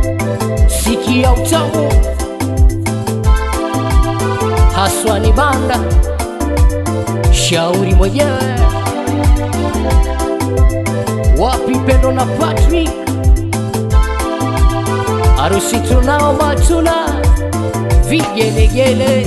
sikia utamu haswa ni banda shauri mwenyewe wapi pendo na Patrick harusi tunao matuna vigelegele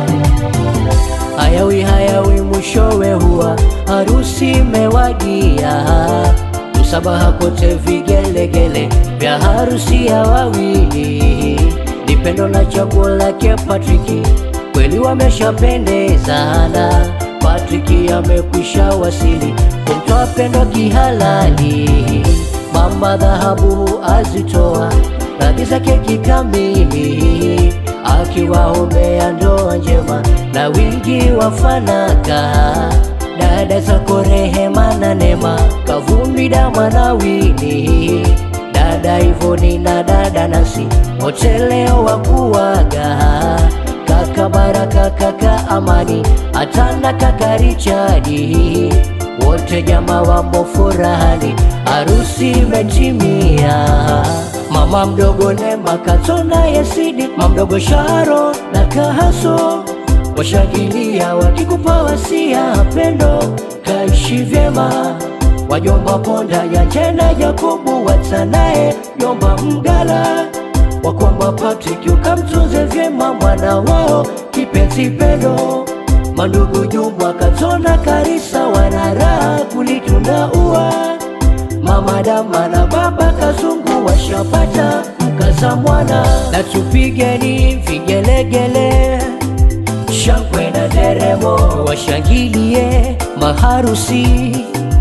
hayawi hayawi mwishowe huwa harusi mewadia msabaha kote vigelegele vya harusi ya wawili ni pendo na chaguo lake Patriki kweli wameshapendezana Patriki amekwisha wasili kumtoa pendo kihalali mama dhahabu azitoa radhi zake kikamili akiwaombea ndoa njema na wingi wa fanaka dada zako rehema na nema kavumbi dama na wini dada ivoni na dada nasi wote leo wakuwaga kaka baraka kaka amani atana kaka richadi wote jama wamo furahani harusi imetimia mama mdogo nema katona yesidi mamdogo sharo na kahaso washangilia wakikupa wasia pendo kaishi vyema wajomba ponda ya jena Yakobu watanaye jomba mgala wakwamba Patrick ukamtunze vyema mwana wao kipenzi pendo mandugu Jumwa Katona Karisa wanaraha kulitunda ua mama Dama na baba Kazungu washapata mkaza mwana na tupigeni vigelegele shangwe na deremo washangilie maharusi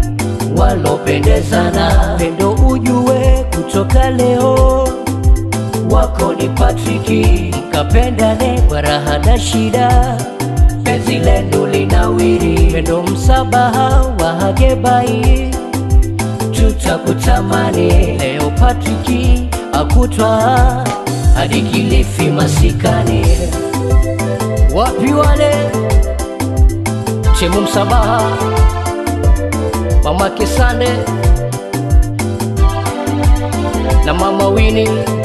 walopendezana pendo ujue kutoka leo wako ni Patriki kapendane kwa raha na shida penzi lenu linawiri pendo msabaha wa Hagebai tutakutamani leo Patriki akutwa hadi Kilifi masikani wapi wale chemu msabaha mama Kesande na mama Wini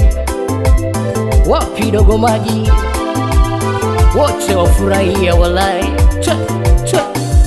wapi dogo maji wote wafurahia walai Twe, twe.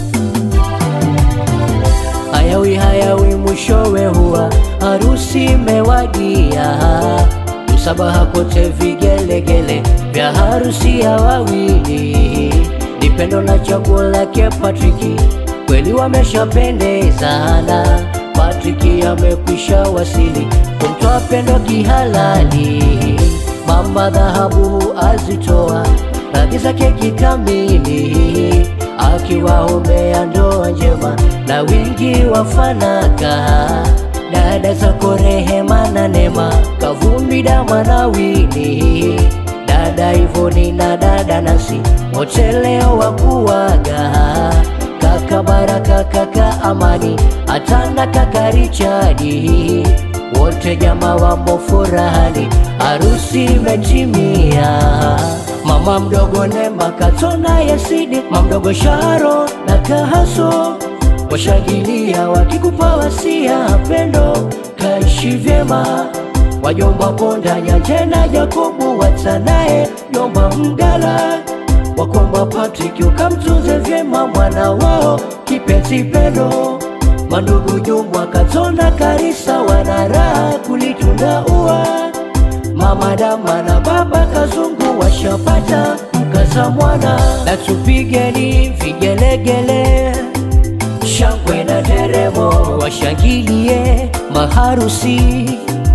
hayawi hayawi mwishowe huwa harusi imewadia msabaha kote vigelegele vya harusi ya wawili ni pendo na chaguo lake Patriki kweli wameshapendezana Patriki amekwisha wasili kumtoa pendo kihalali mama dhahabu azitoa radhi zake kikamili akiwaombea ndoa njema na wingi wa fanaka dada zako rehema na nema kavumbi dama na wini dada ivoni na dada nasi wote leo wakuwaga kaka baraka kaka amani atana kaka richadi wote jama wamo furahani harusi imetimia mama mdogo nema katona yesidi mamdogo sharo na kahaso washangilia wakikupa wasia pendo kaishi vyema wajomba ponda nyanjena Yakobu watanaye jomba mgala wakwamba Patrick ukamtunze vyema mwana wao kipenzi pendo mandugu Jumwa Katona Karisa wanaraha kulitunda ua mama Dama na baba Kazungu washapata mkaza mwana na tupigeni vigelegele shangwe na deremo washangilie maharusi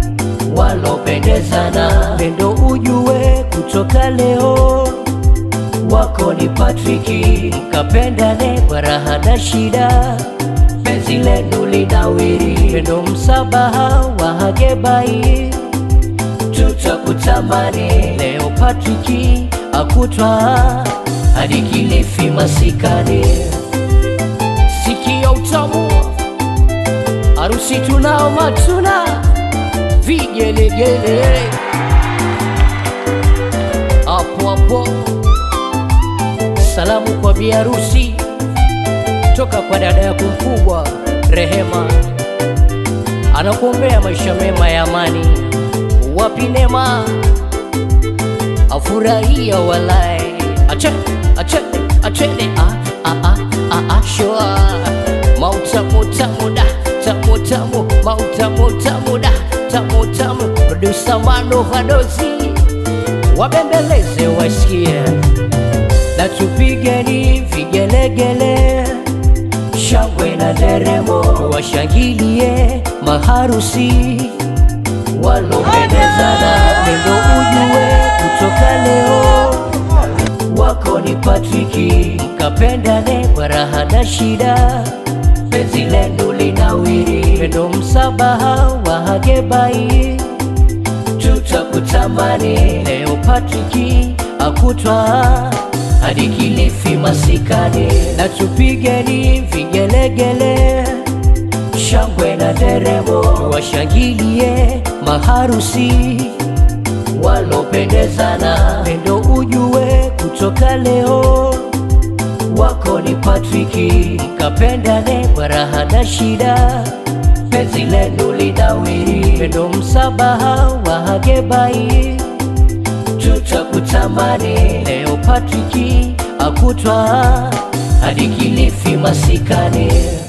walopendezana pendo ujue kutoka leo wako ni Patriki kapendane kwa raha na shida penzi lenu linawiri pendo msabaha wa Hagebai tutakutamani leo Patriki akutwa hadi Kilifi masikani sikia utamu harusi tunao matuna vigelegele hapo hapo salamu kwa biharusi toka kwa dada yako mkubwa Rehema, anakuombea maisha mema ya amani. Wapi wapi Nema afurahia walai achene achene achene ah ah ah ah ah shua mautamu tamu da tamu tamu mautamu tamu da tamu tamu producer Mano Vadozi wabembeleze wasikie na tupigeni vigelegele shangwe na deremo washangilie maharusi walopendezana pendo ujue kutoka leo wako ni Patriki mkapendane kwa raha na shida penzi lenu linawiri pendo msabaha wa Hagebai tutakutamani leo Patriki akutwa hadi Kilifi masikani na tupigeni vigelegele shangwe na deremo washangilie maharusi walopendezana pendo ujue kutoka leo wako ni Patriki mkapendane kwa raha na shida penzi lenu linawiri pendo msabaha wa Hagebai tutakutamani leo Patriki akutwa hadi Kilifi masikani